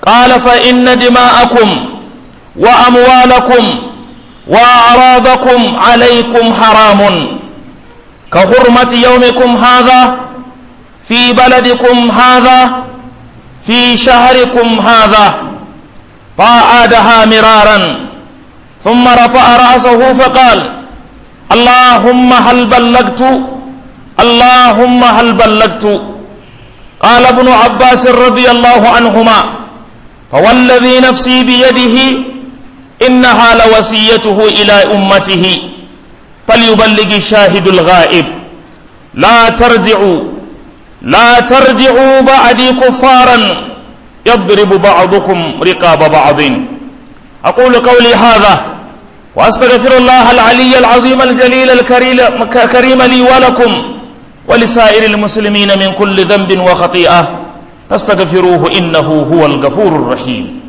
قال فإن دماءكم وأموالكم وأعراضكم عليكم حرام كحرمة يومكم هذا في بلدكم هذا في شهركم هذا فأعادها مرارا ثم رفع رأسه فقال اللهم هل بلغت اللهم هل بلغت قال ابن عباس رضي الله عنهما فوالذي نفسي بيده إنها لوصيته إلى أمته فليبلغ الشاهد الغائب لا ترجعوا لا ترجعوا بعدي كفارا يضرب بعضكم رقاب بعض أقول قولي هذا وأستغفر الله العلي العظيم الجليل الكريم لي ولكم ولسائر المسلمين من كل ذنب وخطيئة فاستغفروه إنه هو الغفور الرحيم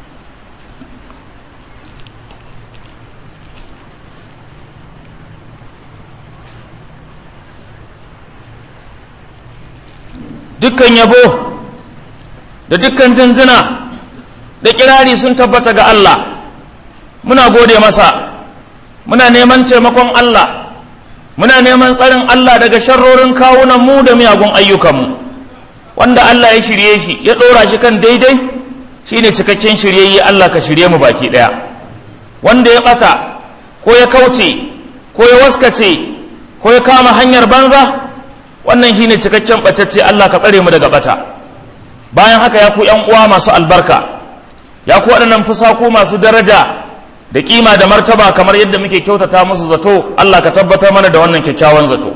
dukkan yabo da dukkan jinjina da kirari sun tabbata ga Allah muna gode masa muna neman taimakon Allah muna neman tsarin Allah daga sharrorin kawunan mu da miyagun ayyukanmu wanda Allah ya shirye shi ya ɗora shi kan daidai shine cikakken shiryayye Allah ka shirye mu baki ɗaya wanda ya ɓata ko ya kauce ko ya waskace ko ya kama hanyar banza wannan shine cikakken ɓatacce Allah ka tsare mu daga ɓata bayan haka ya ku ‘yan uwa masu albarka ya ku waɗannan fusaku masu daraja da kima da martaba kamar yadda muke kyautata musu zato Allah ka tabbatar mana da wannan kyakkyawan zato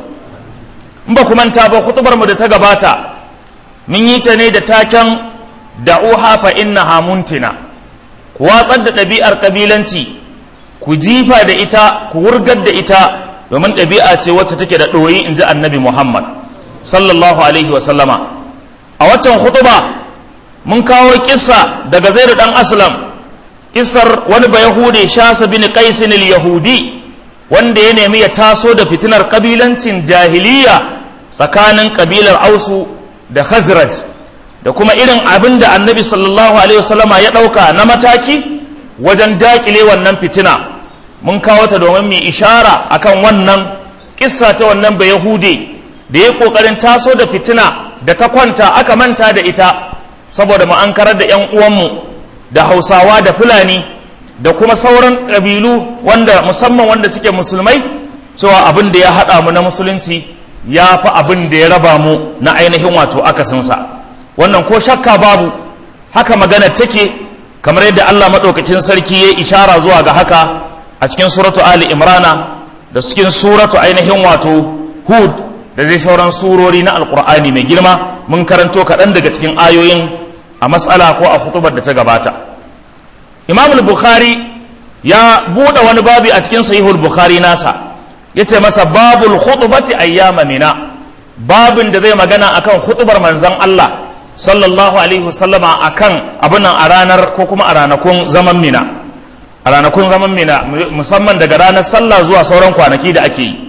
in ba ku manta ba kutubar mu da ta gabata mun yi ta ne da taken da'uha fa innaha muntina ku watsar da ɗabi'ar kabilanci ku jifa da ita ku wurgar da ita domin ɗabi'a ce wacce take da ɗoyi in ji annabi Muhammad sallallahu alaihi wa sallama a waccan khutuba mun kawo kissa daga zaidu dan aslam kissar wani ba yahudi shasa bin qaisin yahudi wanda ya nemi ya taso da fitinar kabilancin jahiliya tsakanin kabilar ausu da khazraj da kuma irin abin da annabi sallallahu alaihi wasallama ya ɗauka na mataki wajen dakile wannan fitina mun kawo ta domin mai ishara akan wannan kissa ta wannan ba yahudi da ya kokarin taso da fitina da ta kwanta aka manta da ita saboda mu an karar da 'yan uwanmu da hausawa da fulani da kuma sauran ƙabilu wanda musamman wanda suke musulmai cewa abin da ya haɗa mu na musulunci ya fi abin da ya raba mu na ainihin wato akasinsa wannan ko shakka babu haka magana take kamar yadda allah maɗaukakin sarki ya ishara zuwa ga haka a cikin suratu ali imrana da cikin suratu ainihin wato hud da dai sauran surori na alkur'ani mai girma mun karanto kaɗan daga cikin ayoyin a matsala ko a hutubar da ta gabata imam bukhari ya buɗe wani babi a cikin sahihul bukhari nasa ya ce masa babul khutubati ayyama mina babin da zai magana akan hutubar manzon Allah sallallahu alaihi wasallama akan abunan a ranar ko kuma a ranakun zaman mina a ranakun zaman mina musamman daga ranar sallah zuwa sauran kwanaki da ake yi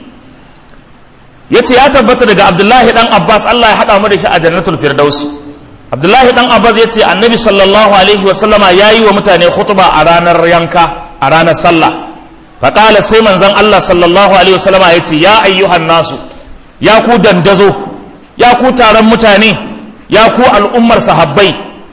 ya ce ya tabbata daga abdullahi dan abbas allah ya haɗa mu da shi a jannatul firdaus abdullahi dan abbas ya ce annabi sallallahu alaihi wasallama ya yi wa mutane khutba a ranar yanka a ranar sallah faƙala sai manzon allah sallallahu alaihi wasallama ya ce ya ayyuhan nasu ya ku dandazo ya ku taron mutane ya ku al'ummar sahabbai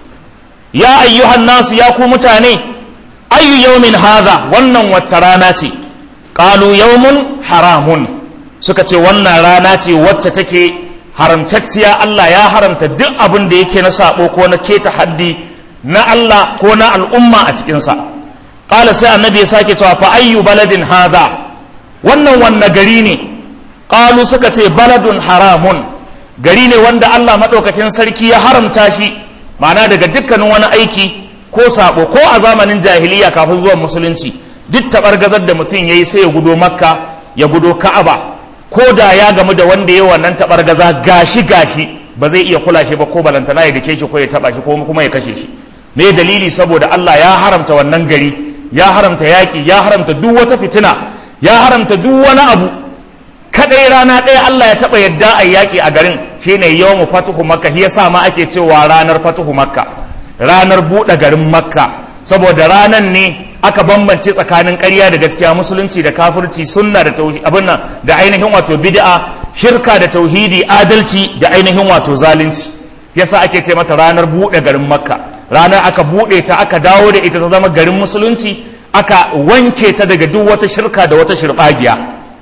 ya ayyuhan nasu ya ku mutane ayyu yaumin hadha wannan wacce rana ce qalu yaumun haramun suka ce wannan rana ce wacce take haramtacciya Allah ya haramta duk abin da yake na sabo ko na keta haddi na Allah ko na al'umma a cikinsa ƙala sai annabi ya sake cewa fa ayyu baladin hadha wannan wanne gari ne ƙalu suka ce baladun haramun gari ne wanda Allah maɗaukakin sarki ya haramta shi ma'ana daga dukkanin wani aiki ko sabo ko a zamanin jahiliya kafin zuwan musulunci duk taɓargazar da mutum ya yi sai ya gudo makka ya gudo ka'aba ko da ya gamu da wanda ya wannan taɓargaza gashi gashi ba zai iya kula shi ba ko balantana ya dake shi ko ya taɓa shi ko kuma ya kashe shi me dalili saboda Allah ya haramta wannan gari ya haramta yaƙi ya haramta duk wata fitina ya haramta duk wani abu kadai rana ɗaya Allah ya taɓa yadda a yaƙi a garin shine yawmu fatuhu makka shi yasa ma ake cewa ranar fatuhu makka ranar buɗe garin makka saboda ranar ne aka bambance tsakanin ƙarya da gaskiya musulunci da kafirci sunna da tauhidi abin nan da ainihin wato bid'a shirka da tauhidi adalci da ainihin wato zalunci yasa ake ce mata ranar buɗe garin makka ranar aka buɗe ta aka dawo da ita ta zama garin musulunci aka wanke ta daga duk wata shirka da wata shirɓagiya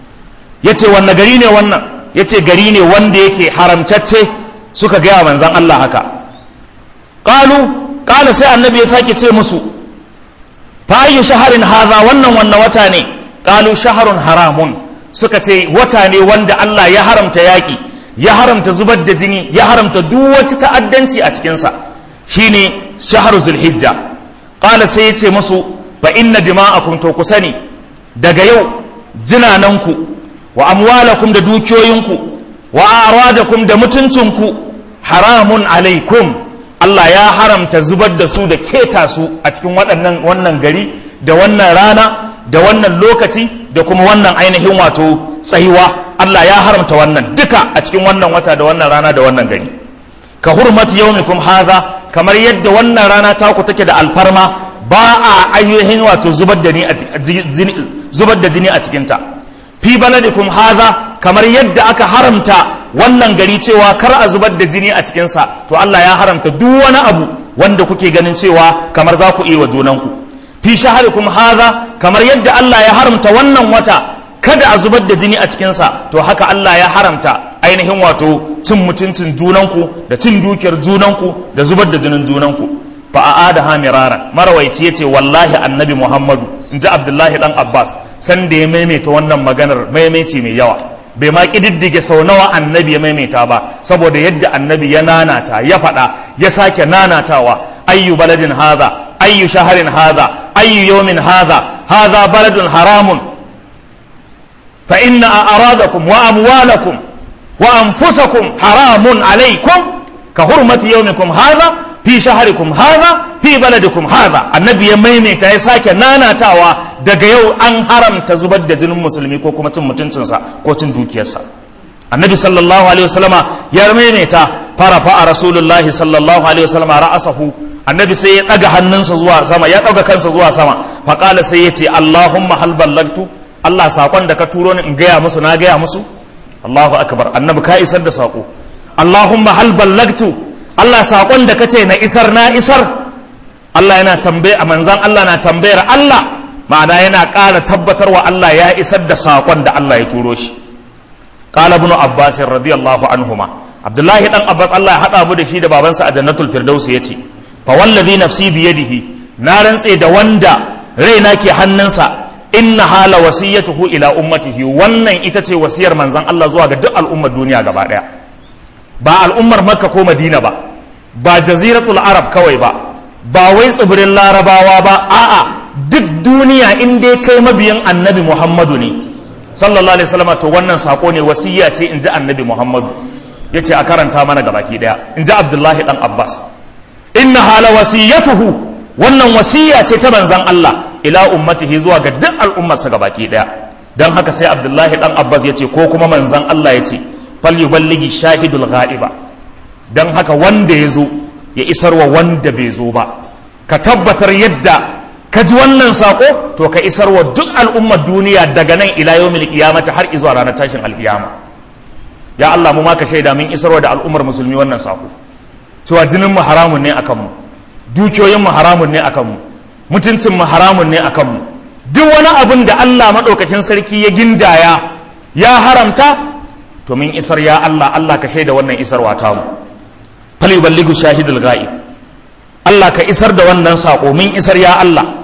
ya ce wanne gari ne wannan ya ce gari ne wanda yake haramcacce suka gaya manzan Allah haka ƙalu ƙala sai annabi ya sake ce musu fa ayyu shaharin haza wannan wannan wata ne ƙalu shaharun haramun suka ce wata ne wanda Allah ya haramta yaƙi ya haramta zubar da jini ya haramta duk wata ta'addanci a cikinsa shine shahar zulhijja ƙala sai ya ce musu fa inna dima'akum to ku sani daga yau jinananku wa amwalakum da dukiyoyinku wa aradakum da mutuncinku haramun alaikum Allah ya haramta zubar da su da keta su a cikin waɗannan wannan gari da wannan rana da wannan lokaci da kuma wannan ainihin wato tsayuwa Allah ya haramta wannan duka a cikin wannan wata da wannan rana da wannan gari ka hurmati yaumikum hadha kamar yadda wannan rana taku take da alfarma ba a ainihin wato zubar da ni a zubar da jini a cikinta fi baladikum hadha kamar yadda aka haramta wannan gari cewa kar a zubar da jini a cikinsa to Allah ya haramta duk wani abu wanda kuke ganin cewa kamar za ku iya wa junanku fi shaharikum hadha kamar yadda Allah ya haramta wannan wata kada a zubar da jini a cikinsa to haka Allah ya haramta ainihin wato cin mutuncin junanku da cin dukiyar junanku da zubar da jinin junanku fa a'ada ha miraran marawaici yace wallahi annabi Muhammadu inji Abdullahi dan Abbas san da ya maimaita wannan maganar maimaici mai yawa bai ma kididdige sau nawa annabi ya maimaita ba saboda yadda annabi ya nanata ya faɗa ya sake nanatawa ayyu baladin hadha ayyu shaharin hadha ayyu yawmin hadha hadha baladun haramun fa inna a'radakum wa amwalakum wa anfusakum haramun alaykum ka hurmati yawmikum hadha fi shaharikum hadha fi baladikum hadha annabi ya maimaita ya sake nanatawa daga yau an haramta zubar da jinin musulmi ko kuma cin mutuncinsa ko cin dukiyarsa annabi sallallahu alaihi wasallama ya maimaita fara fa'a rasulullah sallallahu alaihi wasallama ra'asahu annabi sai ya daga hannunsa zuwa sama ya daga kansa zuwa sama faqala sai ya ce allahumma hal ballagtu allah sakon da ka turo ni in gaya musu na gaya musu allahu akbar annabi ka isar da sako allahumma hal ballagtu allah sakon da kace na isar na isar allah yana tambaye a manzan allah na tambayar allah ma'ana yana ƙara tabbatarwa allah ya isar da sakon da allah ya turo shi قال ابن عباس رضي الله عنهما عبد الله بن عباس الله ya hada mu da shi da babansa a jannatul firdaus yace fa wallazi nafsi bi yadihi na rantse da wanda raina ke hannunsa inna hala wasiyatuhu ila ummatihi wannan ita ce wasiyar manzon Allah zuwa ga duk al'ummar duniya gaba daya ba al'ummar makka ko madina ba ba jaziratul arab kawai ba ba wai tsibirin larabawa ba a'a duk duniya in dai kai mabiyin annabi muhammadu ne sallallahu alaihi wasallam to wannan sako ne wasiya ce in ji annabi muhammadu ya ce a karanta mana gabaki daya in ji abdullahi dan abbas inna hala wasiyatuhu wannan wasiya ce ta manzan allah ila ummatihi zuwa ga duk al'ummarsa gabaki daya dan haka sai abdullahi dan abbas ya ce ko kuma manzan allah ya ce fal yuballigi shahidul ghaiba dan haka wanda ya zo ya isarwa wanda bai zo ba ka tabbatar yadda ka ji wannan sako to ka isar wa duk al'ummar duniya daga nan ila yawmil qiyamati har izuwa ranar tashin alkiyama ya Allah mu ma ka shaida min isarwa da al'ummar musulmi wannan sako cewa jinin mu haramun ne akan mu dukiyoyin mu haramun ne akan mu mutuncin mu haramun ne akan mu duk wani abin da Allah madaukakin sarki ya gindaya ya haramta to min isar ya Allah Allah ka shaida wannan isarwa ta mu fal yuballighu shahidul ghaib Allah ka isar da wannan sako min isar ya Allah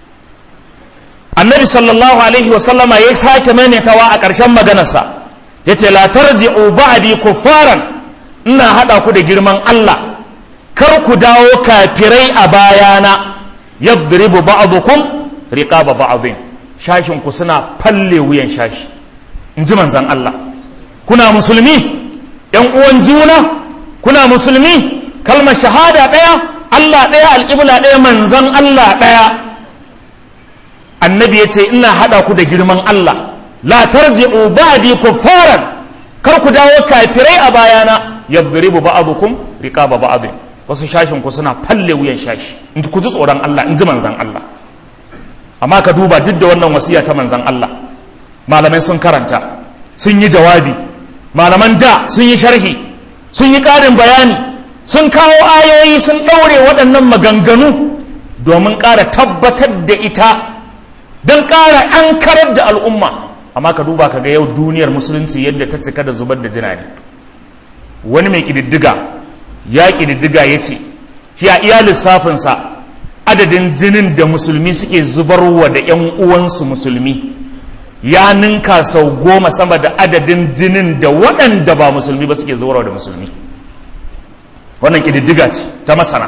annabi sallallahu alaihi wasallama ya sake maimaitawa a ƙarshen maganarsa ya ce la tarji'u ba'di kuffaran ina haɗa ku da girman Allah kar ku dawo kafirai a bayana yadribu ba'dukum riqaba ba'dhin shashin ku suna falle wuyan shashi in ji manzon Allah kuna musulmi yan uwan juna kuna musulmi kalmar shahada ɗaya Allah ɗaya alƙibla ɗaya manzon Allah ɗaya annabi ya ce ina haɗa ku da girman Allah la tarji'u ba'di kuffaran kar ku dawo kafirai a bayana yadribu ba'dukum riqaba ba'd wasu shashin ku suna falle wuyan shashi in ku ji tsoron Allah in ji manzan Allah amma ka duba duk da wannan wasiya ta manzan Allah malamai sun karanta sun yi jawabi malaman da sun yi sharhi sun yi ƙarin bayani sun kawo ayoyi sun ɗaure waɗannan maganganu domin ƙara tabbatar da ita don ƙara an karar da al'umma amma ka duba ka ga yau duniyar musulunci yadda ta cika da zubar da jina ne wani mai ƙididdiga ya ƙididdiga ya ce shi a iya lissafinsa adadin jinin da musulmi suke zubarwa da 'yan uwansu musulmi ya ninka sau goma sama da adadin jinin da waɗanda ba musulmi ba suke zubarwa da musulmi wannan ƙididdiga ce ta masana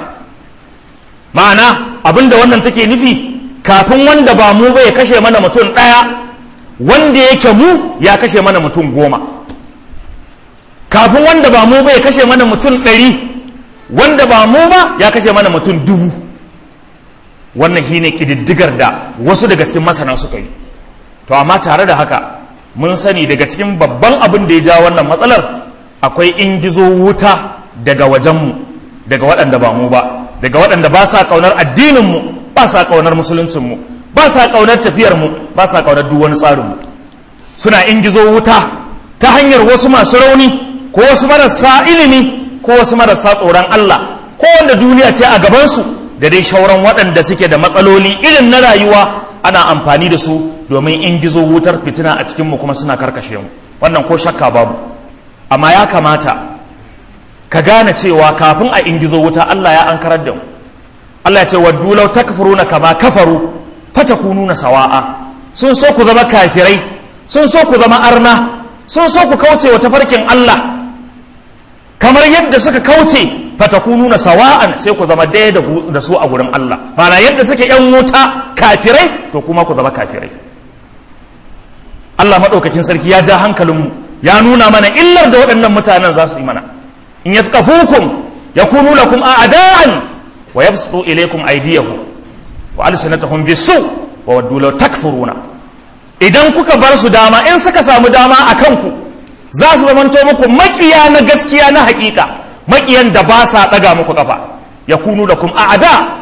ma'ana abinda wannan take nufi kafin wanda ba mu ba ya kashe mana mutum ɗaya wanda yake mu ya kashe mana mutum goma kafin wanda ba mu ba ya kashe mana mutum ɗari wanda ba mu ba ya kashe mana mutum dubu wannan shi ne ƙididdigar da wasu daga cikin masana suka yi to amma tare da haka mun sani daga cikin babban abin da ya ja wannan matsalar akwai ingizo wuta daga wajenmu daga waɗanda ba mu ba daga waɗanda ba sa ƙaunar addininmu ba sa ƙaunar musuluncinmu ba sa ƙaunar tafiyarmu ba sa ƙaunar duk wani tsarinmu suna ingizo wuta ta hanyar wasu masu rauni ko wasu marasa ilimi ko wasu marasa tsoron Allah ko wanda duniya ce a gabansu da dai shauran waɗanda suke da matsaloli irin na rayuwa ana amfani da su domin ingizo wutar fitina a cikinmu kuma suna karkashe mu wannan ko shakka babu amma ya kamata ka gane cewa kafin a ingizo wuta Allah ya ankarar da mu Allah ya ce waddu law takfuruna kama kafaru fatakununa sawa'a sun so ku zama kafirai sun so ku zama arna sun so ku kauce wa tafarkin Allah kamar yadda suka kauce fatakununa sawa'an sai ku zama daya da su a gurin Allah mana yadda suke yan wuta kafirai to kuma ku zama kafirai Allah madaukakin sarki ya ja hankalinmu ya nuna mana illar da waɗannan mutanen za su yi mana in yathqafukum yakunu lakum a'da'an wa yabsutu ilaykum aydiyahum wa alsinatahum bisu wa waddu law takfuruna idan kuka bar su dama in suka samu dama a kanku za su zamanto muku makiya na gaskiya na hakika makiyan da ba sa daga muku kafa yakunu lakum a'da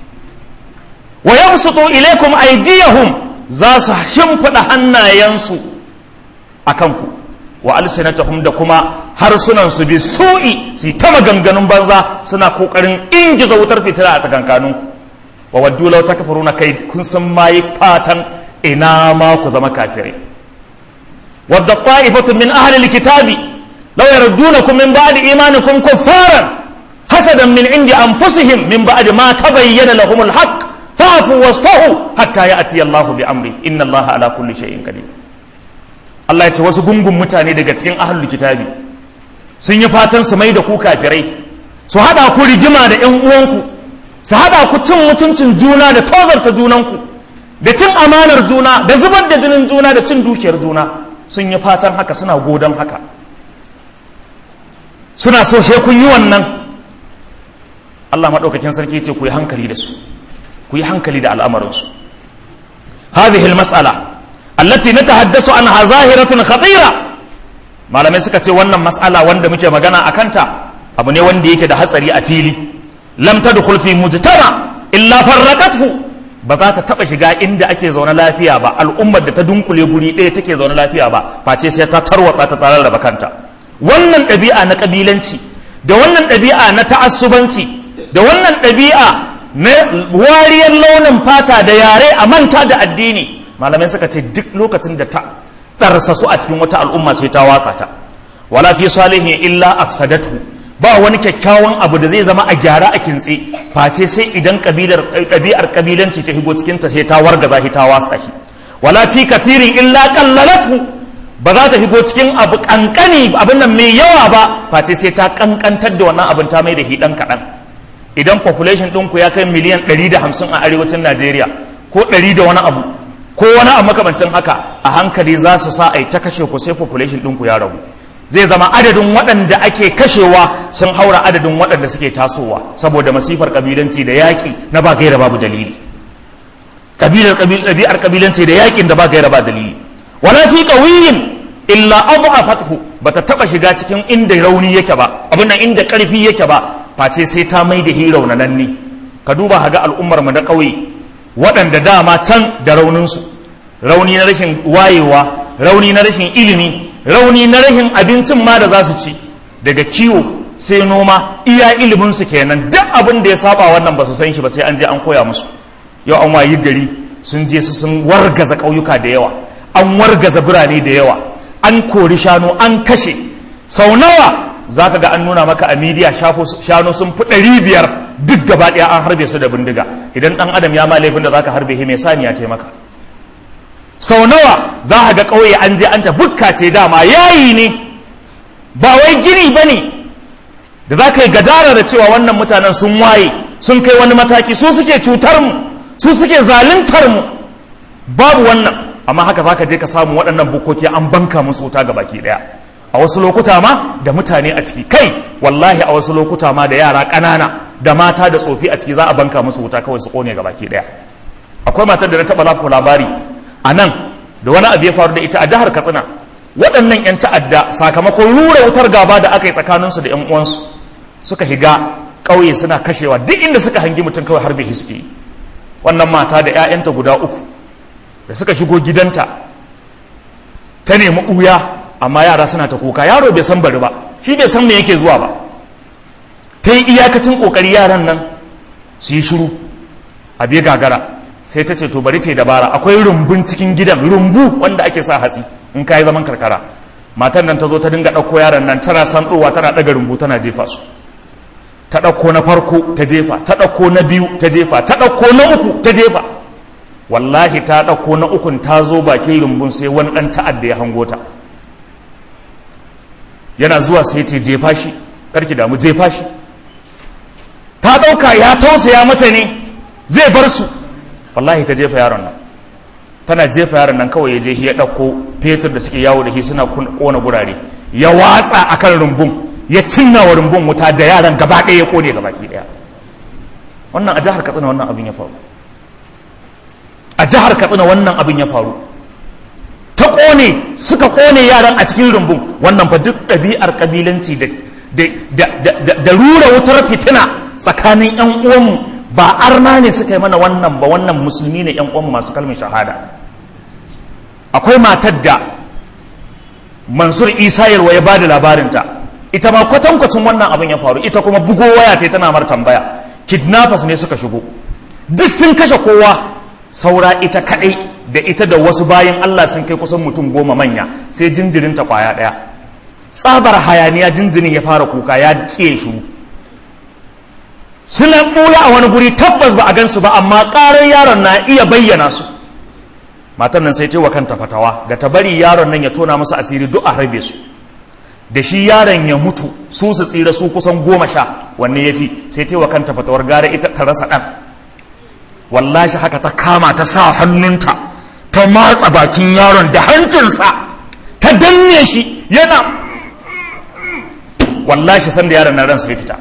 wa yabsutu ilaykum aydiyahum za su shimfida hannayensu a kanku wa alsinatahum da kuma harsunan su bi su'i su ta maganganun banza suna kokarin ingiza wutar fitila a tsakankaninku wa waddu law takfuruna kai kun san mai fatan ina ma ku zama kafirai wadda ta'ifatu min ahli alkitabi law yardunakum min ba'di imanikum kuffaran hasadan min indi anfusihim min ba'di ma tabayyana lahum alhaq fa'fu wasfahu hatta ya'ti Allahu bi amri inna Allaha ala kulli shay'in qadir Allah ya ce wasu gungun mutane daga cikin ahlul kitabi sun yi fatan su mai da ku kafirai su hada ku rigima da ƴan uwanku su hada ku cin mutuncin juna da tozarta junanku da cin amanar juna da zubar da jinin juna da cin dukiyar juna sun yi fatan haka suna godon haka suna so she kun yi wannan Allah maɗaukakin sarki ce ku yi hankali da su ku yi hankali da al'amarinsu hadhihi al-mas'ala allati natahaddasu anha zahiratun khatira malamai suka ce wannan mas'ala wanda muke magana a kanta abu ne wanda yake da hatsari a fili lam tadkhul fi mujtama illa farraqathu ba za ta taba shiga inda ake zaune lafiya ba al'ummar da ta dunkule guri ɗaya take zaune lafiya ba face sai ta tarwatsa ta tare da kanta wannan ɗabi'a na ƙabilanci da wannan ɗabi'a na ta'assubanci da wannan ɗabi'a na wariyar launin fata da yare a manta da addini malamai suka ce duk lokacin da ta ɗarsa su a cikin wata al'umma sai ta watsa ta wala fi salihin illa afsadatu ba wani kyakkyawan abu da zai zama a gyara a kintse face sai idan ɗabi'ar ƙabilanci ta higo cikin ta sai ta wargaza shi ta watsa shi wala fi kafirin illa qallalatu ba za ta higo cikin abu kankani abin nan mai yawa ba face sai ta kankantar da wannan abin ta mai da hi dan kaɗan idan population ɗinku ya kai miliyan 150 a arewacin najeriya ko 100 da wani abu ko wani abu makamancin haka a hankali za su sa a yi ta kashe ku sai population ɗinku ya ragu zai zama adadin waɗanda ake kashewa sun haura adadin waɗanda suke tasowa saboda masifar kabilanci da yaƙi na ba gaira babu dalili kabilar ɗabi'ar kabilanci da yaƙin da ba gaira ba dalili wala fi qawiyin illa adhafathu bata taba shiga cikin inda rauni yake ba abin nan inda karfi yake ba face sai ta mai da hi raunananne ka duba haga al'ummar mu na ƙauye waɗanda dama can da rauninsu rauni na rashin wayewa rauni na rashin ilimi rauni na rashin abincin ma da za su ci daga kiwo sai noma iya iliminsu kenan duk abin da ya saba wannan ba su san shi ba sai an je an koya musu yau an wayi gari sun je su sun wargaza ƙauyuka da yawa an wargaza birane da yawa an kori shanu an kashe sau nawa za ka ga an nuna maka a midiya shanu sun fi ɗari biyar duk gaba ɗaya an harbe su da bindiga idan ɗan adam ya ma laifin da za ka harbe shi mai saniya taimaka sau nawa za a ga ƙauye an je an ta bukka ce dama yayi ne ba wai gini ba ne da za ka yi gadara da cewa wannan mutanen sun waye sun kai wani mataki su suke cutar mu su suke zaluntar mu babu wannan amma haka za ka je ka samu waɗannan bukoki an banka musu wuta ga baki ɗaya a wasu lokuta ma da mutane a ciki kai wallahi a wasu lokuta ma da yara ƙanana da mata da tsofi a ciki za a banka musu wuta kawai su ƙone ga baki ɗaya akwai matar da na taɓa lafi labari a nan da wani abu ya faru da ita a jihar katsina waɗannan 'yan ta'adda sakamakon rura wutar gaba da aka yi tsakaninsu da 'yan uwansu suka higa ƙauye suna kashewa duk inda suka hangi mutum kawai harbe hiski wannan mata da 'ya'yanta guda uku da suka shigo gidanta ta nemi ɓuya amma yara suna ta kuka yaro bai san bari ba shi bai san me yake zuwa ba ta yi iyakacin ƙoƙari yaran nan su yi shiru a bai gagara sai ta ce to bari ta yi dabara akwai rumbun cikin gidan rumbu wanda ake sa hatsi in ka yi zaman karkara matan nan ta zo ta dinga ɗauko yaran nan tana san ɗowa tana ɗaga rumbu tana jefa su ta ɗauko na farko ta jefa ta ɗauko na biyu ta jefa ta ɗauko na uku ta jefa wallahi ta ɗauko na ukun ta zo bakin rumbun sai wani ɗan ta'adda ya hango ta yana zuwa sai ce jefa shi karki damu jefa shi ta ɗauka ya tausaya mata ne zai bar su wallahi ta jefa yaron nan tana jefa yaron nan kawai ya je ya ɗauko fetur da suke yawo da shi suna kona gurare ya watsa akan rumbun ya cinna wa rumbun wuta da yaran gaba ɗaya ya kone gabaki ɗaya wannan a jihar katsina wannan abin ya faru a jihar katsina wannan abin ya faru ta kone suka kone yaran a cikin rumbun wannan fa duk ɗabi'ar ƙabilanci da rura wutar fitina tsakanin 'yan uwanmu ba arna ne suka yi mana wannan ba wannan musulmi ne 'yan uwanmu masu kalmar shahada akwai matar da mansur isa yarwa ya ba da labarinta ita ma kwatankwacin wannan abin ya faru ita kuma bugo waya ta tana mar tambaya kidnappers ne suka shigo duk sun kashe kowa saura ita kadai da ita da wasu bayan Allah sun kai kusan mutum goma manya sai jinjirinta kwaya daya tsabar hayaniya jinjirin ya fara kuka ya ke shuru suna ɓula a wani guri tabbas ba a gansu ba amma ƙarar yaron na iya bayyana su matan nan sai wa kanta fatawa da ta bari yaron nan ya tona musu asiri duk a harbe su da shi yaron ya mutu su su tsira su kusan goma sha wanne ya fi sai wa kanta fatawar gara ita ta rasa ɗan wallashi haka ta kama ta sa hannunta ta matsa bakin yaron da hancinsa ta danne shi yana wallashi sanda yaron na ran sai fita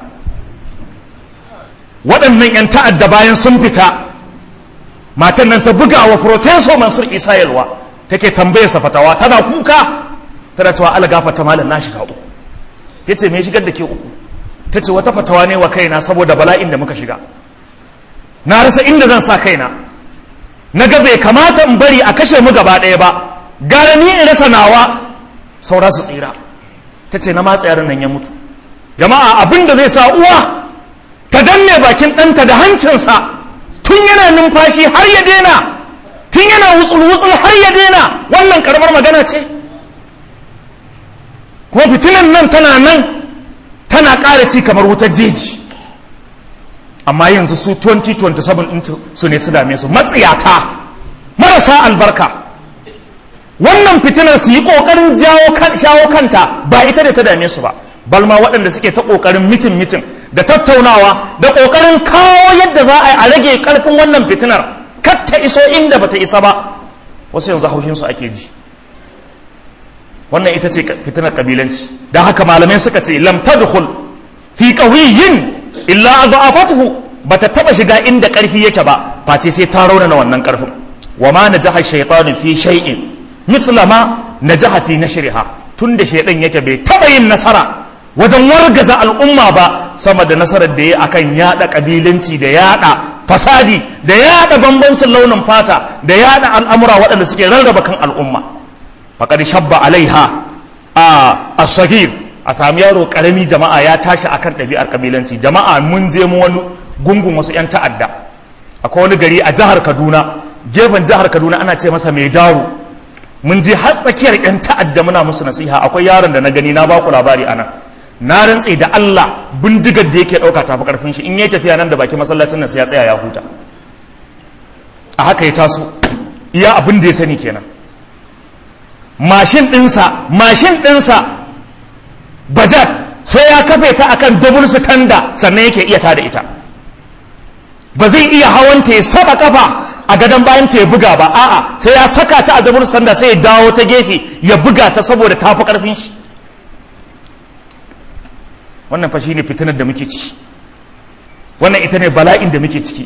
waɗannan 'yan ta'adda bayan sun fita matan nan ta buga wa professor mansur isa yalwa take tambayar sa fatawa tana kuka tana cewa ala gafata malam na shiga uku yace me shigar da ke uku tace wata fatawa ne wa kaina saboda bala'in da muka shiga na rasa inda zan sa kaina na ga bai kamata in bari a kashe mu gaba ɗaya ba gara ni in rasa nawa saura su tsira tace na matsa yaron nan ya mutu jama'a abin da zai sa uwa ta danne bakin ɗanta da hancinsa tun yana numfashi har ya daina tun yana wutsul-wutsul har ya daina wannan karamar magana ce kuma fitinan nan tana nan tana ƙara ci kamar wutar jeji amma yanzu su 2027 ɗin su ne su dame su matsiyata marasa albarka wannan fitinar su yi ƙoƙarin shawo kanta ba ita da ta dame su ba balma waɗanda suke ta ƙoƙarin mitin mitin da tattaunawa da ƙoƙarin kawo yadda za a yi a rage ƙarfin wannan fitinar kar ta iso inda bata isa ba wasu yanzu haushinsu ake ji wannan ita ce fitinar kabilanci da haka malamai suka ce lam tadkhul fi qawiyyin illa adha'afathu bata taba shiga inda ƙarfi yake ba face sai ta raunana wannan ƙarfin wa ma najaha shaytanu fi shay'in mithla ma najaha fi nashriha tunda shaydan yake bai taba yin nasara wajen wargaza al'umma ba sama da nasarar da ya akan yada kabilanci da yada fasadi da yada bambancin launin fata da yada al'amura waɗanda suke rarraba kan al'umma faƙar shabba alaiha a asagir a sami yaro ƙarami jama'a ya tashi akan ɗabi'ar kabilanci jama'a mun je mu wani gungun wasu 'yan ta'adda akwai wani gari a jihar kaduna gefen jihar kaduna ana ce masa mai daru mun je har tsakiyar 'yan ta'adda muna musu nasiha akwai yaron da na gani na baku labari anan na rantse da Allah bindigar da yake ɗauka tafi ƙarfin shi in yi tafiya nan da baki masallacin nan sai ya tsaya ya huta a haka ya taso iya abin da ya sani kenan mashin ɗinsa mashin ɗinsa bajat sai ya kafe ta akan double kanda sannan yake iya tada ita ba zai iya hawanta ya saba kafa a gadon bayan ta ya buga ba a'a sai ya saka ta a double kanda sai ya dawo ta gefe ya buga ta saboda tafi ƙarfin shi wannan fa shine fitinar da muke ciki wannan ita ne bala'in da muke ciki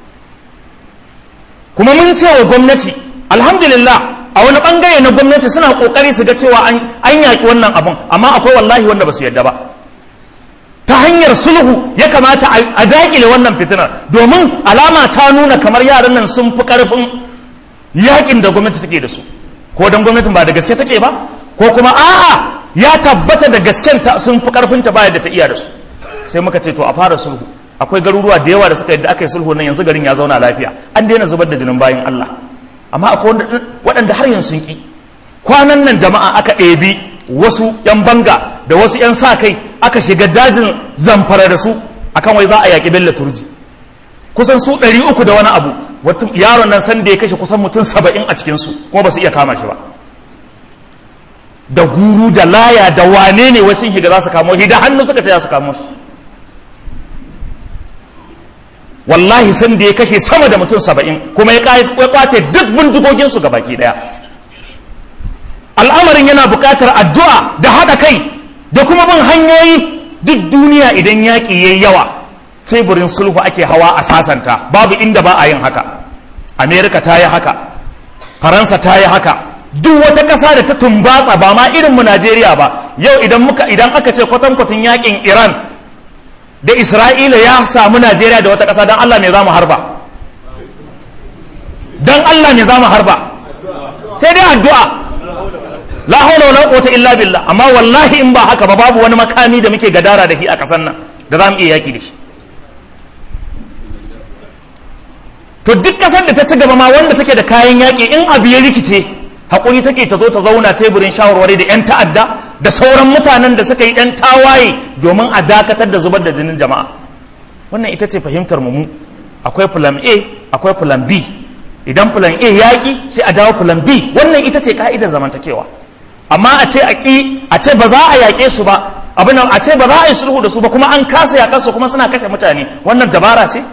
kuma mun ce wa gwamnati alhamdulillah a wani bangare na gwamnati suna kokari su ga cewa an yaki wannan abun amma akwai wallahi wanda ba su yadda ba ta hanyar sulhu ya kamata a dakile wannan fitinar domin alama ta nuna kamar yaran nan sun fi karfin yakin da gwamnati take da su ko dan gwamnatin ba da gaske take ba ko kuma a'a ya tabbata da gasken ta sun fi karfin ta baya da ta iya da su sai muka ce to a fara sulhu akwai garuruwa da yawa da suka yadda aka yi sulhu nan yanzu garin ya zauna lafiya an daina zubar da jinin bayan Allah amma akwai waɗanda har yanzu sun ki kwanan nan jama'a aka ɗebi wasu yan banga da wasu yan sa kai aka shiga dajin zamfara da su akan wai za a yaƙi bello turji kusan su ɗari uku da wani abu yaron nan san da ya kashe kusan mutum saba'in a cikinsu kuma ba su iya kama shi ba da guru da laya da wane ne wasu higa za su kamo shi da hannu suka ce za su kamo shi wallahi san da ya kashe sama da mutum saba'in kuma ya kwace duk bindigoginsu ga baki daya al'amarin yana buƙatar addu'a da haɗa kai da kuma bin hanyoyi duk duniya idan yaƙi yayi yawa teburin sulhu ake hawa a sasanta babu inda ba a yin haka amerika ta yi haka faransa ta yi haka duk wata ƙasa da ta tumbatsa ba ma irin mu Najeriya ba yau idan muka idan aka ce kwatankwatan yakin Iran da Isra'ila ya samu Najeriya da wata ƙasa don Allah me za mu harba don Allah me za mu harba sai dai addu'a la hawla wala quwwata illa billah amma wallahi in ba haka ba babu wani makami da muke gadara da shi a ƙasar nan da za mu iya yaki da shi to duk ƙasar da ta ci gaba ma wanda take da kayan yaƙi in abu ya rikice haƙuri take ta zo ta zauna teburin shawarwari da 'yan ta'adda da sauran mutanen da suka yi 'yan tawaye domin a dakatar da zubar da jinin jama'a wannan ita ce fahimtar mu akwai plan a akwai plan b idan plan a yaƙi sai a dawo plan b wannan ita ce ka'idar zamantakewa amma a ce a ƙi a ce ba za a yaƙe su ba abin a ce ba za a yi sulhu da su ba kuma an kasa yaƙar su kuma suna kashe mutane wannan dabara ce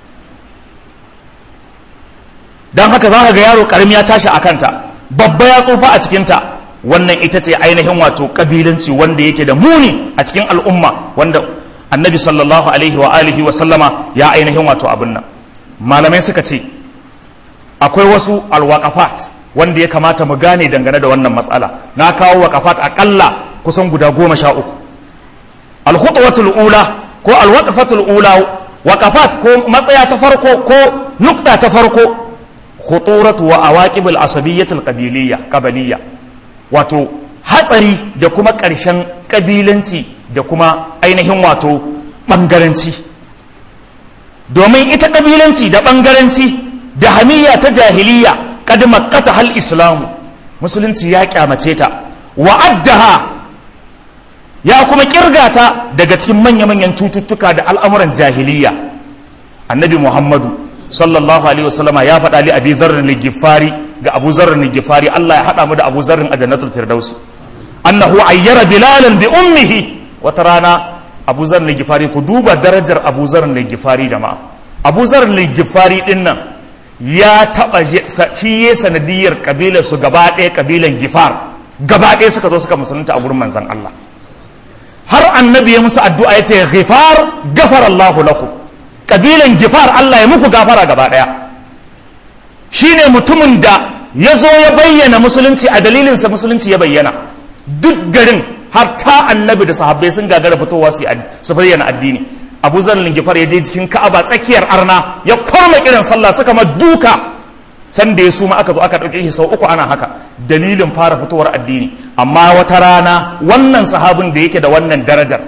don haka za ka ga yaro ƙarami ya tashi a kanta babba ya tsufa a cikinta wannan ita ce ainihin wato kabilanci wanda yake da muni a cikin al'umma wanda annabi sallallahu alaihi wa alihi wa sallama ya ainihin wato abin nan malamai suka ce akwai wasu alwaqafat wanda ya kamata mu gane dangane da wannan matsala na kawo waqafat akalla kusan guda goma sha uku alkhutwatul ula ko alwaqafatul ula waqafat ko matsaya ta farko ko nukta ta farko khuturatu wa awaqibul asabiyyatul qabiliyya qabiliyya wato hatsari da kuma ƙarshen ƙabilanci da kuma ainihin wato ɓangaranci domin ita ƙabilanci da ɓangaranci da hamiyya ta jahiliya kad makkata hal islamu musulunci ya kyamace ta wa'addaha ya kuma kirgata daga cikin manya-manyan cututtuka da al'amuran jahiliya annabi muhammadu sallallahu alaihi wasallama ya faɗa li abi zarrin ligifari ga abu zarrin ligifari Allah ya haɗa mu da abu zarrin a jannatul firdausi annahu ayyara bilalan bi ummihi wata rana abu zarrin ligifari ku duba darajar abu zarrin ligifari jama'a abu zarrin ligifari din nan ya taɓa shi ya sanadiyar kabilar su gaba ɗaya kabilan gifar gaba ɗaya suka zo suka musulunta a gurin manzon Allah har annabi ya musu addu'a ya ce ghifar gafara Allahu lakum kabilan gifar Allah ya muku gafara gaba ɗaya shi ne mutumin da ya zo ya bayyana musulunci a dalilinsa musulunci ya bayyana duk garin har ta annabi da sahabbai sun gagara fitowa su su bayyana addini abu zan lingifar ya je cikin ka'aba tsakiyar arna ya kwarma kiran sallah suka ma duka san da ya suma aka zo aka ɗauke shi sau uku ana haka dalilin fara fitowar addini amma wata rana wannan sahabin da yake da wannan darajar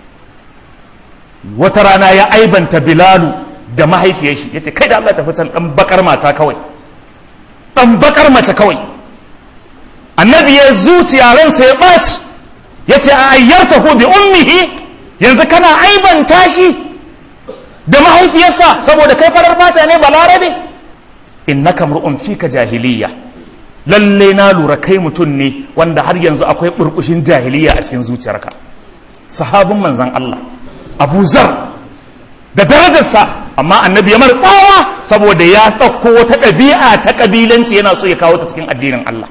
wata rana ya aibanta bilalu da mahaifiyar shi ya ce kai da Allah tafi can ɗan bakar mata kawai ɗan bakar mace kawai annabi ya zuciya ransa ya ɓaci ya ce a ayyarta bi ummihi yanzu kana aibanta shi da mahaifiyarsa saboda kai farar fata ne balarabe innaka mur'un fika jahiliya lalle na lura kai mutum ne wanda har yanzu akwai burbushin jahiliya a cikin zuciyarka sahabin manzan Allah Abu Zar da darajarsa amma annabi ya mar tsawa saboda ya ɗauko wata ɗabi'a ta ƙabilanci yana so ya kawo ta cikin addinin Allah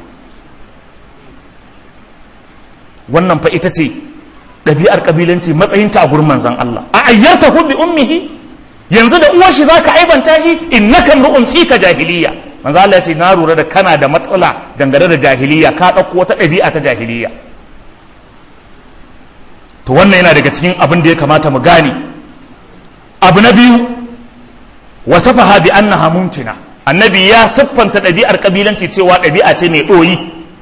wannan fa ita ce ɗabi'ar ƙabilanci matsayinta a gurin manzan Allah a ayyarta bi ummihi yanzu da uwar shi zaka aibanta shi innaka mru'un fika jahiliya manzo Allah ya ce na lura da kana da matsala dangane da jahiliya ka ɗauko wata ɗabi'a ta jahiliya to wannan yana daga cikin abin da ya kamata mu gane abu na biyu wasafaha bi annaha mumtina annabi ya siffanta ɗabi'ar kabilanci cewa ɗabi'a ce mai ɗoyi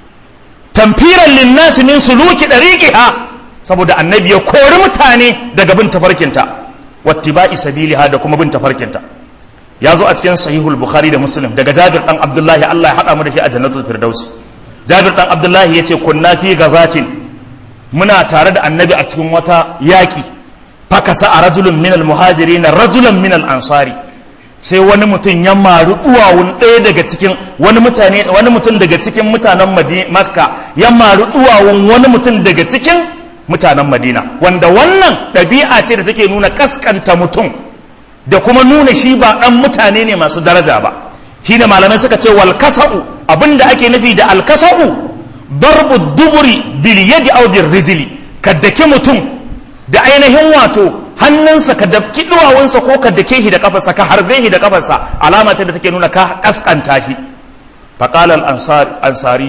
tamfiran linnasi min suluki dariqiha saboda annabi ya kori mutane daga bin tafarkinta wattiba'i sabiliha da kuma bin tafarkinta ya zo a cikin sahihul bukhari da muslim daga jabir dan abdullahi Allah ya hada mu da shi a jannatul firdaus jabir dan abdullahi yace kunna fi gazatin muna tare da annabi a cikin wata yaki fakasa a rajulun minal muhajirin rajulan minal ansari sai wani mutum ya maru duwawun ɗaya daga cikin wani mutane wani mutum daga cikin mutanen makka ya maru duwawun wani mutum daga cikin mutanen madina wanda wannan ɗabi'a ce da take nuna kaskanta mutum da kuma nuna shi ba ɗan mutane ne masu daraja ba shi da malamai suka ce wal kasa'u abinda ake nufi da al kasa'u darbu duburi bil yadi aw bil rijli ka daki mutum da ainihin wato hannunsa ka daki duwawunsa ko ka dake shi da kafarsa ka harbe shi da kafarsa alama ce da take nuna ka kaskanta shi faqala al ansari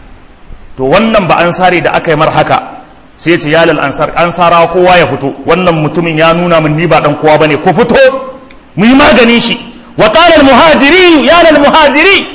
to wannan ba ansari da aka yi mar haka sai ce yalal ansar ansara kowa ya fito wannan mutumin ya nuna min ni ba dan kowa bane ko fito mu yi maganin shi wa qala al muhajiri yalal muhajiri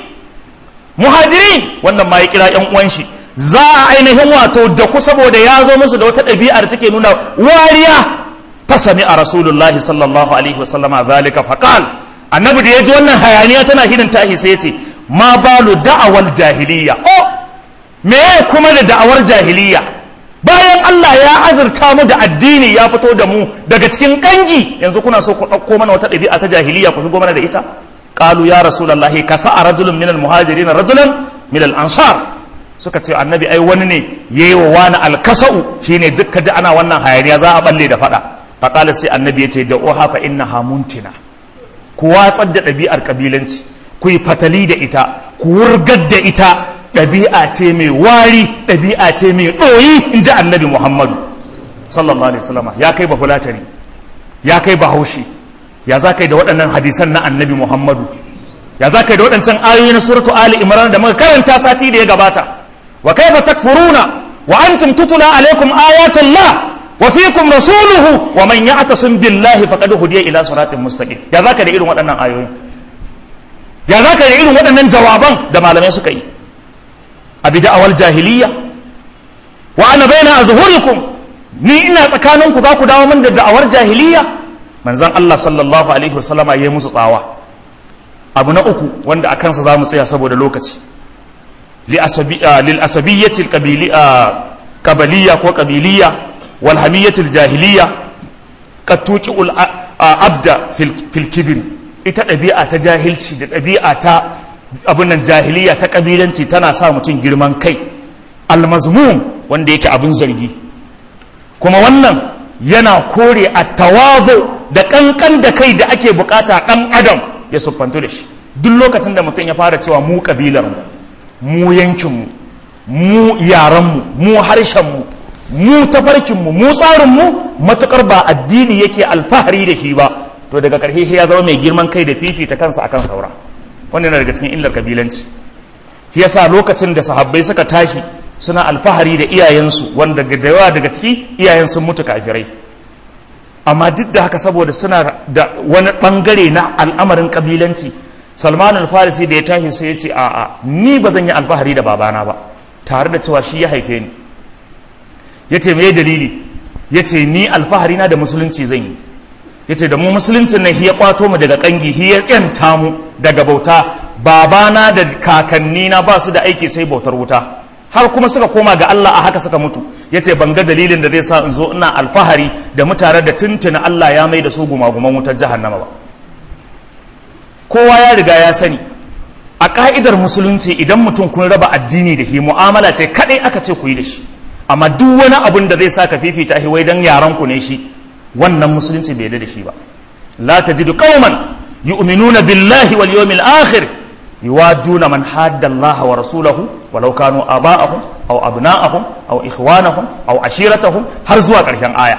muhajiri wannan ma ya kira yan uwan shi za a ainihin wato da ku saboda ya zo musu da wata ɗabi'ar take nuna wariya fasami a rasulullahi sallallahu alaihi wasallama zalika faqal annabi da ya ji wannan hayaniya tana hidin tahi sai ya ce ma balu da'awar jahiliya oh me kuma da da'awar jahiliya bayan Allah ya azurta mu da addini ya fito da mu daga cikin kangi yanzu kuna so ku ɗauko mana wata ɗabi'a ta jahiliya ku shigo mana da ita qalu ya rasulullahi kasa rajulun min al-muhajirin rajulan min al-ansar suka ce annabi ai wani ne yayi wa wani alkasa'u shine duk ji ana wannan hayaniya za a balle da fada faqala sai annabi ya ce da oha fa innaha muntina ku watsar da ɗabi'ar kabilanci ku yi fatali da ita ku wurgar da ita ɗabi'a ce mai wari ɗabi'a ce mai ɗoyi in ji annabi muhammadu sallallahu alaihi wasallam ya kai bafulatani ya kai bahaushe ya za kai da waɗannan hadisan na annabi muhammadu ya za kai da waɗancan ayoyi na suratu ali imran da muka karanta sati da ya gabata wa kaifa takfuruna wa antum tutula alaikum ayatullah wa fikum rasuluhu wa man ya'tasim billahi faqad hudiya ila siratin mustaqim ya za ka da irin waɗannan ayoyi ya za ka da irin waɗannan jawaban da malamai suka yi a bida'awar jahiliya wa ana baina azhurikum ni ina tsakaninku za ku dawo min da da'awar jahiliya manzon Allah sallallahu alaihi wasallama yayi musu tsawa abu na uku wanda a kansa za mu tsaya saboda lokaci lil asabiyyati kabaliya ko kabiliya wal hamiyyati jahiliya qad tuqi'ul abda fil kibr ita ɗabi'a ta jahilci da ɗabi'a ta abin nan jahiliya ta kabilanci tana sa mutum girman kai almazmum wanda yake abin zargi kuma wannan yana kore a tawazo da kankan da kai da ake bukata ɗan adam ya siffantu da shi duk lokacin da mutum ya fara cewa mu kabilarmu mu yankinmu mu yaranmu mu harshenmu mu tafarkinmu mu tsarinmu matukar ba addini yake alfahari da shi ba to daga ƙarshe ya zama mai girman kai da fifita kansa akan saura wannan yana daga cikin illar kabilanci shi yasa lokacin da sahabbai suka tashi suna alfahari da iyayensu wanda da yawa daga ciki iyayen sun mutu kafirai amma duk da haka saboda suna da wani bangare na al'amarin kabilanci salman al-farisi da ya tashi sai ya ce a'a ni ba zan yi alfahari da babana ba tare da cewa shi ya haife ni ya ce me dalili ya ce ni alfahari na da musulunci zan yi ya ce da mu musuluncin nan ya kwato mu daga kangi ya yanta mu daga bauta babana da kakannina ba su da aiki sai bautar wuta har kuma suka koma ga Allah a haka suka mutu ya ce ban ga dalilin da zai sa in zo ina alfahari da mutane da tuntuna Allah ya mai da su gumaguman wutar jahannama ba kowa ya riga ya sani a ka'idar musulunci idan mutum kun raba addini da shi mu'amala ce kadai aka ce ku yi da shi amma duk wani abun da zai sa ka fifita shi wai dan yaran ku ne shi wannan musulunci bai da shi ba la tajidu qauman yu'minuna billahi wal yawmil akhir yuwaduna man hadda Allah wa rasulahu walau kanu aba'ahum aw abna'ahum aw ikhwanahum aw ashiratahum har zuwa ƙarshen aya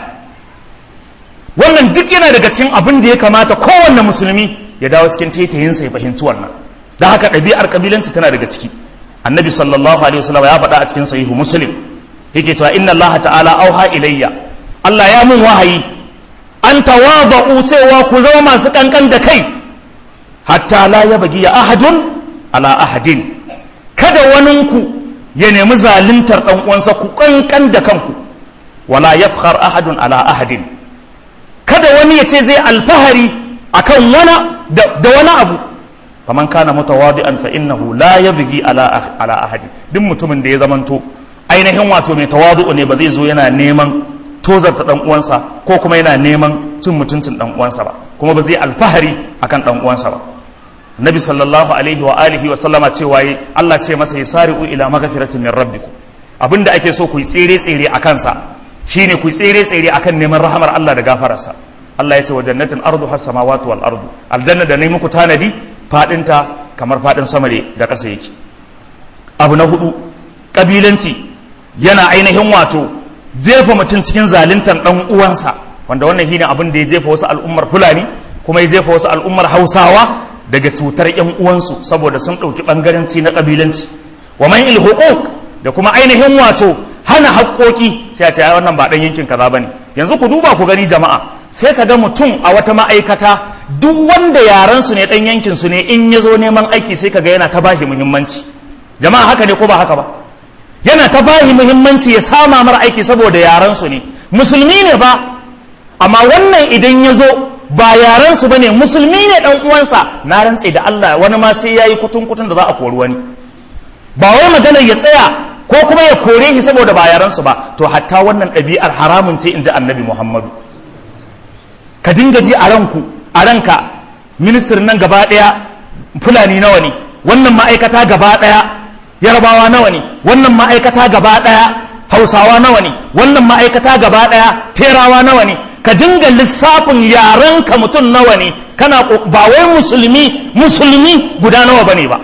wannan duk yana daga cikin abin da ya kamata kowanne musulmi ya dawo cikin taitayinsa ya fahimci wannan da haka ɗabi'ar kabilanci tana daga ciki annabi sallallahu alaihi wasallam ya faɗa a cikin sahihu muslim yake cewa inna allaha ta'ala auha ilayya Allah ya mun wahayi an tawadu cewa ku zama masu kankan da kai hatta la yabgi ya ahadun ala ahadin kada waninku ya nemi zaluntar dan uwansa ku kankan da kanku wala yafkhar ahadun ala ahadin kada wani ya ce zai alfahari akan wani da wani abu faman kana mutawadi'an fa innahu la yabghi ala ala ahadi duk mutumin da ya zamanto ainihin wato mai tawadu ne ba zai zo yana neman tozarta dan uwansa ko kuma yana neman cin mutuncin dan uwansa ba kuma ba zai alfahari akan dan uwansa ba nabi sallallahu alaihi wa alihi wa sallama cewa Allah ce masa yasari'u ila maghfiratin min rabbikum abinda ake so ku yi tsere tsere akan sa shine ku yi tsere tsere akan neman rahamar Allah da gafararsa Allah ya ce wa jannatin ardu has samawati wal ardu aljanna da nayi muku tanadi fadinta kamar fadin sama da ƙasa yake abu na hudu kabilanci yana ainihin wato jefa mutum cikin zaluntar dan uwansa wanda wannan shine abin da ya jefa wasu al'ummar fulani kuma ya jefa wasu al'ummar hausawa daga cutar yan uwansu saboda sun ɗauki ɓangaranci na kabilanci wa man il da kuma ainihin wato hana haƙoƙi sai a ce wannan ba ɗan yankin kaza bane yanzu ku duba ku gani jama'a sai ka ga mutum a wata ma'aikata duk wanda yaran su ne ɗan yankin su ne in ya zo neman aiki sai ka ga yana ta bashi muhimmanci jama'a haka ne ko ba haka ba yana ta bashi muhimmanci ya sama mara aiki saboda yaran su ne musulmi ne ba amma wannan idan ya zo ba yaran su bane musulmi ne dan uwansa na rantse da Allah wani ma sai yayi kutun kutun da za a kori wani ba wai magana ya tsaya ko kuma ya kore shi saboda ba yaransu ba to hatta wannan ɗabi'ar haramun ce in ji annabi muhammadu ka dinga ji a ranku a ranka ministirin nan gaba ɗaya fulani nawa ne wannan ma'aikata gaba ɗaya yarbawa nawa ne wannan ma'aikata gaba ɗaya hausawa nawa ne wannan ma'aikata gaba ɗaya terawa nawa ne ka dinga lissafin yarenka mutum nawa ne kana ba wai musulmi musulmi guda nawa bane ba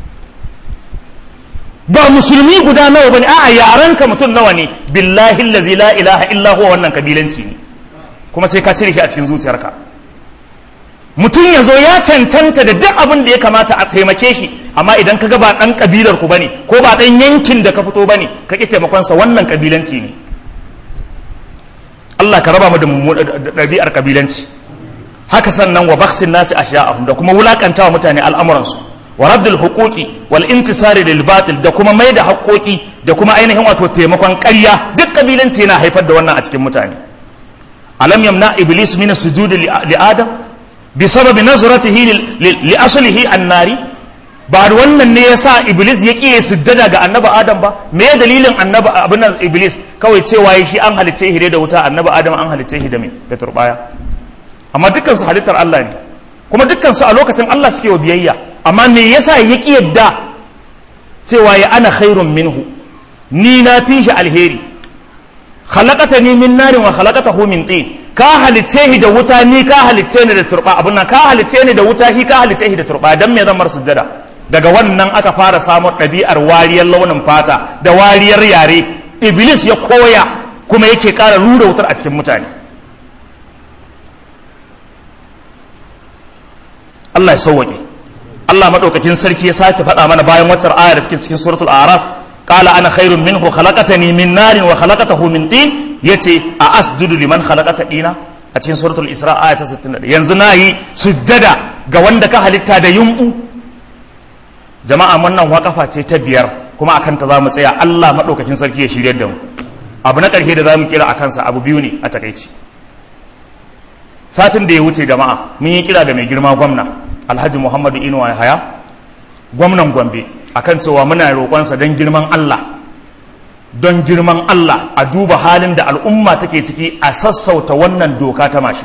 ba musulmi guda nawa bane a'a yaranka mutum nawa ne billahi allazi la ilaha illa huwa wannan kabilanci ne kuma sai ka cire shi a cikin zuciyarka mutum ya zo ya cancanta da duk abin da ya kamata a taimake shi amma idan ka ga ba dan kabilar ku bane ko ba dan yankin da ka fito bane ka ki taimakon sa wannan kabilanci ne Allah ka raba mu da ɗabi'ar kabilanci haka sannan wa baksin nasi ashiya'ahum da kuma wulakantawa mutane al'amuransu wa raddul huquqi wal intisari lil batil da kuma mai da haƙoƙi da kuma ainihin wato taimakon ƙarya duk kabilanci yana haifar da wannan a cikin mutane alam yamna iblis min sujudi li adam bi sababi nazratihi li aslihi annari ba wannan ne yasa iblis ya kiye sujjada ga annabi adam ba me ya dalilin annabi abin iblis kawai cewa shi an halice shi da wuta annabi adam an halice shi da me da turbaya amma dukkan su halittar Allah ne kuma dukkan su a lokacin Allah suke wa biyayya amma me yasa ya ƙi yadda cewa ya ana khairun minhu ni na fi shi alheri khalaqata ni min narin wa khalaqatahu min tin ka halice shi da wuta ni ka halice ni da turba abun nan ka halice ni da wuta shi ka halice shi da turba dan me zan mar sujjada daga wannan aka fara samun ɗabi'ar wariyar launin fata da wariyar yare iblis ya koya kuma yake ƙara rura wutar a cikin mutane Allah ya sauwaƙe Allah madaukakin sarki ya sake faɗa mana bayan waccar aya da take cikin suratul a'raf qala ana khairun minhu khalaqatani min narin wa khalaqatahu min tin yace a asjudu liman khalaqata dina a cikin suratul isra aya ta 61 yanzu nayi sujjada ga wanda ka halitta da yunku jama'a wannan waƙafa ce ta biyar kuma akan ta zamu tsaya Allah madaukakin sarki ya shirye da mu abu na ƙarshe da zamu kira akan sa abu biyu ne a takaici satin da ya wuce jama'a mun yi kira da mai girma gwamna alhaji muhammadu inuwa haya gwamnan gombe akan cewa muna roƙonsa don girman allah don girman allah a duba halin da al'umma take ciki a sassauta wannan doka ta mashi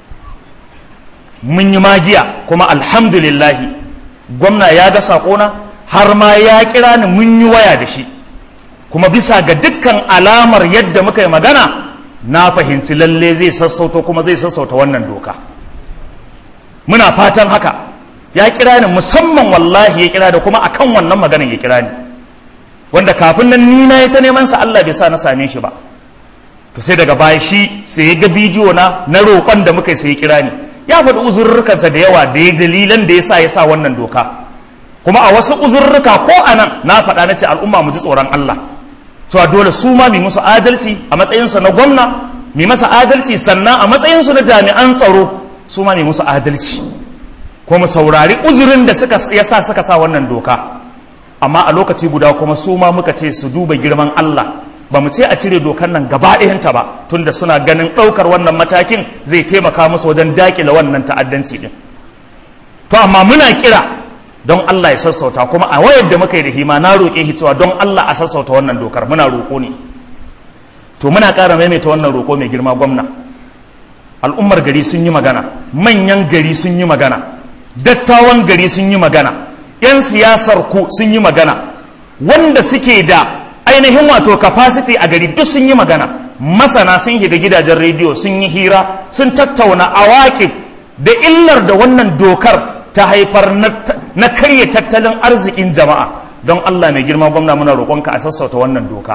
mun yi magiya kuma alhamdulillahi gwamna ya ga saƙona har ma ya kira ni mun yi waya da shi kuma bisa ga dukkan alamar yadda muka yi magana na fahimci lalle zai sassauta kuma zai sassauta wannan doka muna fatan haka ya kira ni musamman wallahi ya kira da kuma akan wannan maganar ya kira ni wanda kafin nan ni na ta neman sa Allah bai sa na same shi ba to sai daga baya shi sai ya ga bidiyo na na roƙon da muka sai ya kira ni ya faɗi uzurrukansa da yawa da ya dalilan da ya sa ya sa wannan doka kuma a wasu uzurruka ko a nan na faɗa na ce al'umma mu ji tsoron Allah cewa dole su ma mai musu adalci a matsayinsa na gwamna mai masa adalci sannan a matsayinsu na jami'an tsaro su ma mai musu adalci ko mu saurari uzurin da suka yasa suka sa wannan doka amma a lokaci guda kuma su ma muka ce su duba girman Allah ba mu ce a cire dokan nan gaba ɗayanta ba tunda suna ganin ɗaukar wannan matakin zai taimaka musu wajen daƙile wannan ta'addanci ɗin to amma muna kira don Allah ya sassauta kuma a wayar da muka yi da hima na roƙe shi cewa don Allah a sassauta wannan dokar muna roƙo ne to muna ƙara maimaita wannan roƙo mai girma gwamna al'ummar gari sun yi magana manyan gari sun yi magana dattawan gari sun yi magana 'yan siyasar ku sun yi magana wanda suke da ainihin wato capacity a gari duk sun yi magana masana sun shiga gidajen rediyo sun yi hira sun tattauna awaƙib da illar da wannan dokar ta haifar na karya tattalin arzikin jama'a don Allah mai girma gwamna muna roƙonka a sassauta wannan doka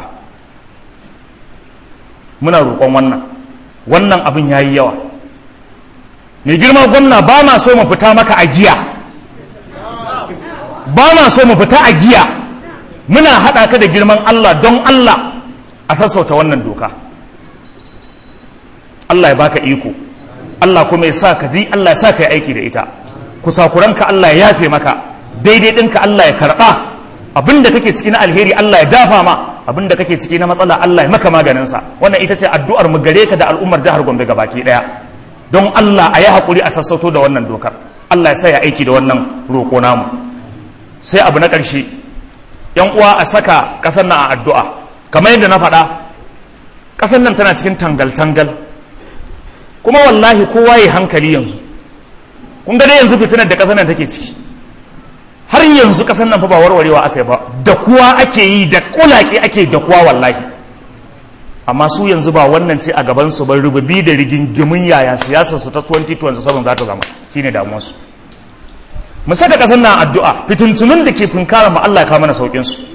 muna roƙon wannan wannan abin ya yi yawa mai girma gwamna ba ma so mu fita maka a giya ba ma so mu fita a giya muna haɗa ka da girman Allah don Allah a sassauta wannan doka Allah ya baka iko Allah kuma ya sa ka ji Allah ya sa ka yi aiki da ita kusakuranka Allah ya yafe maka daidai ɗinka Allah ya karɓa abinda kake ciki na alheri Allah ya dafa ma abinda kake ciki na matsala Allah ya maka maganinsa wannan ita ce addu'ar mu gare ka da al'ummar jihar Gombe gabaki ɗaya don Allah a yi haƙuri a sassauto da wannan dokar Allah ya sa ya aiki da wannan roƙo namu sai abu na ƙarshe yan uwa a saka ƙasar nan a addu'a kamar yadda na faɗa ƙasar nan tana cikin tangal-tangal kuma wallahi kowa ya hankali yanzu kun ga dai yanzu fitinar da ƙasar nan take ciki har yanzu ƙasar nan fa ba warwarewa aka yi ba da kuwa ake yi da kulake ake da kuwa wallahi amma su yanzu ba wannan ce a gaban su ba rububi da rigingimin yaya siyasar su ta 2027 za ta zama shine damuwar su mu saka ƙasar nan addu'a fitintunun da ke finkara mu Allah ya kawo mana saukin su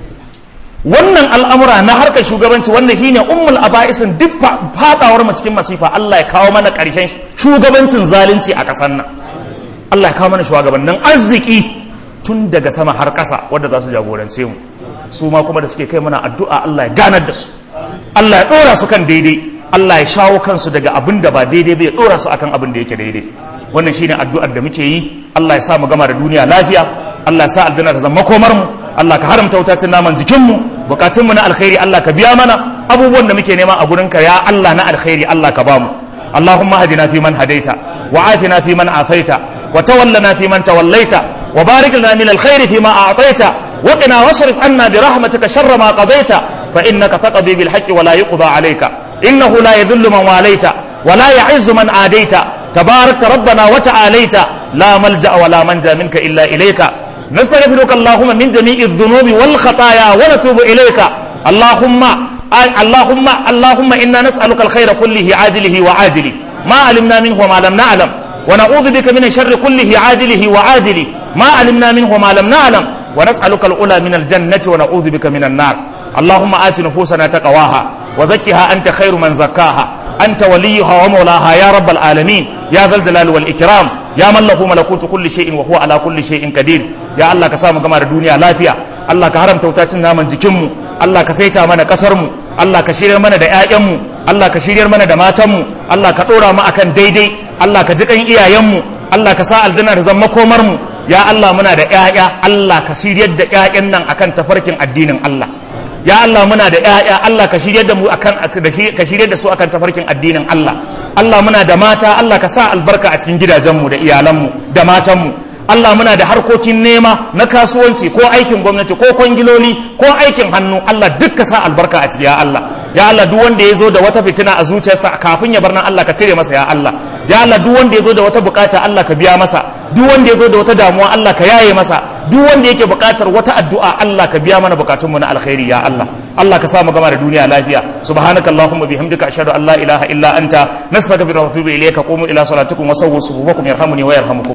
wannan al'amura na harkar shugabanci wanda shine ummul aba'isin duk fadawar mu cikin masifa Allah ya kawo mana ƙarshen shugabancin zalunci a ƙasar nan Allah ya kawo mana shugabannin arziki tun daga sama har ƙasa wadda za su jagorance mu su ma kuma da suke kai mana addu'a Allah ya ganar da su Allah ya ɗora su kan daidai Allah ya shawo kansu daga abin da ba daidai bai ɗora su akan abin da yake daidai wannan shine addu'ar da muke yi Allah ya sa mu gama da duniya lafiya Allah ya sa aljanna ta zama komar mu Allah ka haramta wutacin naman jikin mu bukatun mu na alkhairi Allah ka biya mana abubuwan da muke nema a gurin ka ya Allah na alkhairi Allah ka ba mu اللهم اهدنا فيمن هديت وعافنا فيمن عافيت وتولنا فيمن توليت وبارك لنا من الخير فيما أعطيت وقنا واصرف عنا برحمتك شر ما قضيت فإنك تقضي بالحق ولا يقضى عليك إنه لا يذل من واليت ولا يعز من عاديت تبارك ربنا وتعاليت لا ملجأ ولا منجا منك إلا إليك نستغفرك اللهم من جميع الذنوب والخطايا ونتوب إليك اللهم اللهم اللهم إنا نسألك الخير كله عاجله وعاجله ما علمنا منه وما لم نعلم ونعوذ بك من الشر كله عاجله وعاجله ما علمنا منه وما لم نعلم ونسألك الأولى من الجنة ونعوذ بك من النار اللهم آت نفوسنا تقواها وزكها أنت خير من زكاها أنت وليها ومولاها يا رب العالمين يا ذا الجلال والإكرام ya mallahu malakutu kulli shay'in wa huwa ala kulli shay'in qadir ya Allah ka sa mu gama da duniya lafiya Allah ka haramta wuta cin naman jikinmu Allah ka saita mana kasarmu Allah ka shiryar mana da 'ya'yanmu Allah ka shiryar mana da matanmu Allah ka ɗora mu akan daidai Allah ka ji kan iyayenmu Allah ka sa aljanna da zama komarmu ya Allah muna da 'ya'ya Allah ka shiryar da 'ya'yan nan akan tafarkin addinin Allah ya Allah muna da 'ya'ya Allah ka shiryar da mu akan ka shiryar da su akan tafarkin addinin Allah Allah muna da mata Allah ka sa albarka a cikin gidajenmu da iyalanmu da matanmu Allah muna da harkokin nema na kasuwanci ko aikin gwamnati ko kwangiloli ko aikin hannu Allah duk ka sa albarka a ciki ya Allah ya Allah duk wanda ya zo da wata fitina a zuciyarsa kafin ya bar nan Allah ka cire masa ya Allah ya Allah duk wanda ya zo da wata bukata Allah ka biya masa duk wanda ya zo da wata damuwa Allah ka yaye masa duk wanda yake bukatar wata addu'a Allah ka biya mana bukatunmu na alkhairi ya Allah Allah ka sa mu gama da duniya lafiya subhanakallahumma bihamdika ashhadu an la ilaha illa anta nastaghfiruka wa atubu ilayka qumu ila salatikum wa sawwu sufufakum yarhamuni wa yarhamukum